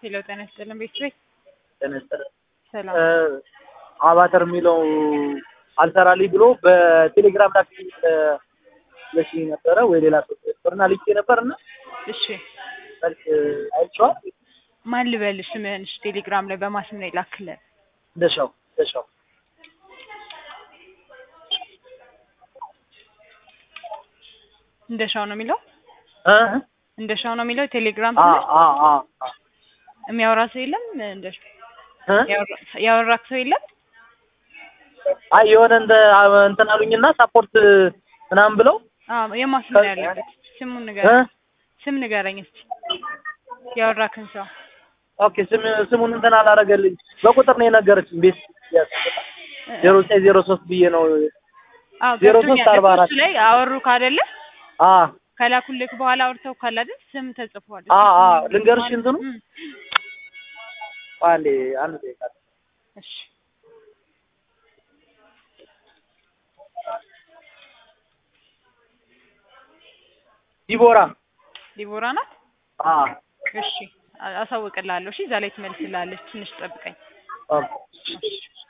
ሄሎ ጤና ይስጥልን ቤተሰብ ጤና ይስጥልን። ሰላም አባተር የሚለው አልሰራልኝ ብሎ በቴሌግራም ላክ ለሽ ነበረ ወይ ሌላ ሰው ነበርና ልኬ ነበር እና እሺ መልክ አይቼዋል። ማን ልበልሽ ስምህን እሺ ቴሌግራም ላይ በማስም ነው ይላክልን ደሻው ደሻው እንደሻው ነው የሚለው እ እንደሻው ነው የሚለው ቴሌግራም አ ስልሽ አ አ አ የሚያወራ ሰው የለም እንደሻው እ ያወራ- ያወራክ ሰው የለም አይ የሆነ እንደ እንትን አሉኝና ሳፖርት ምናምን ብለው አዎ የማስም ነው ያለበት ስሙን እ ንገረኝ ስም ንገረኝ እስቲ ያወራክን ሰው ኦኬ ስም ስሙን እንትን አላረገልኝ በቁጥር ነው የነገረችኝ ቤት ዜሮ ዘጠኝ ዜሮ ሶስት ብዬ ነው አዎ ዜሮ ገብቶኛል ሶስት አርባ እኮ አራት እሱ ላይ አወሩ ካደለ አ ከላኩልክ በኋላ አውርተው ካለ አይደል ስም ተጽፏል አ እሱ አ ስም ልንገርሽ ማን- እንትኑ እም፣ አንዴ አንድ ደቂቃ እሺ ዲቦራ ዲቦራ ናት አ እሺ አ- አሳውቅልሃለሁ እሺ እዛ ላይ ትመልስልሃለች ትንሽ ጠብቀኝ ኦኬ እሺ